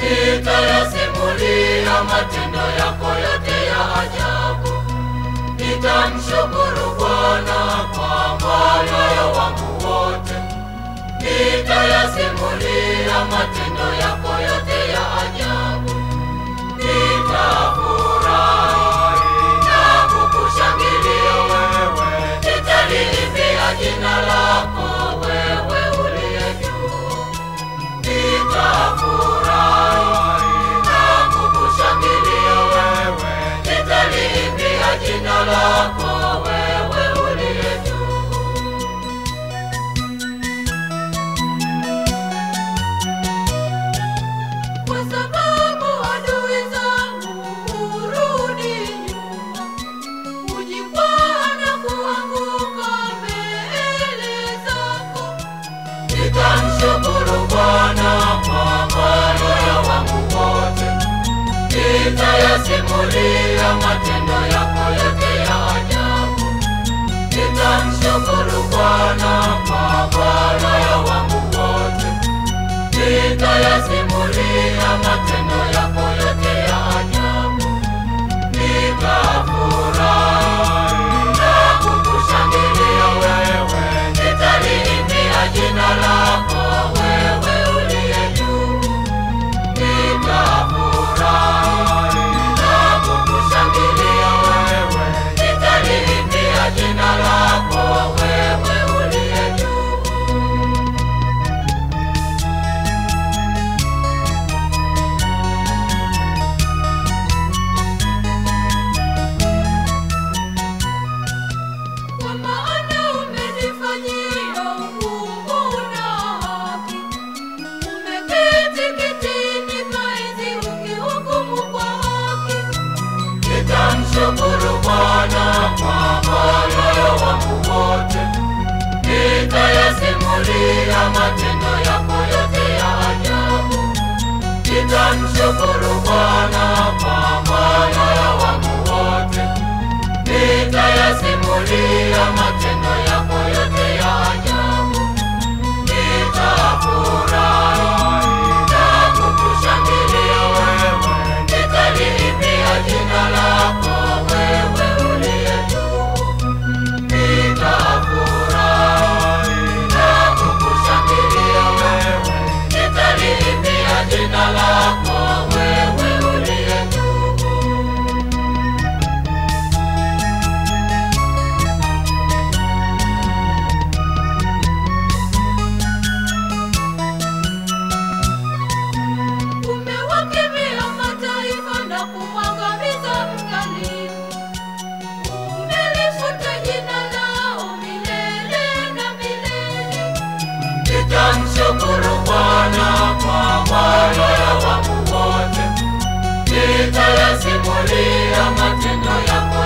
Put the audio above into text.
nitayasimulia matendo yako yote ya ajabu. Nitamshukuru Bwana kwa moyo wangu wote, nitayasimulia matendo yako yote ya ajabu. Nitafurahi na kukushangilia wewe, nitaliimbia jina lako wewe uliye juu. Nitafurahi na kukushangilia wewe, nitaliimbia jina lako wewe uliye juu. Kwa sababu adui zangu hurudi nyuma, hujikwaa na kuanguka mbele zako. Nitamshukuru Bwana kwa moyo wangu wote, nitayasimulia matendo yako yote ya ajabu. Nitamshukuru Bwana kwa moyo wangu wote, nitayasimulia matendo yako yote ya ajabu. Nitafurahi na kukushangilia wewe, nitaliimbia jina lako wewe uliye juu. Nitafurahi na kukushangilia wewe, nitaliimbia jina lako wewe uliye juu. Kwa maana umenifanyia hukumu na haki, umeketi kitini pa enzi ukihukumu kwa haki. Nitamshukuru Bwana kwa moyo wangu wote, nitayasimulia matendo yako yote ya ajabu. Nitamshukuru Bwana kwa moyo wangu wote, nitayasimulia matendo yako yote ya ajabu. Nitafurahi na kukushangilia wewe, nitaliimbia jina lako wewe uliye juu. Nitafurahi na kukushangilia wewe, nitaliimbia jina lako wewe uliye juu. Umewakemea mataifa na kumwangamiza mdhalimu. Umelifuta jina lao milele na milele. Nitamshukuru Bwana kwa moyo wangu wote, nitayasimulia matendo yako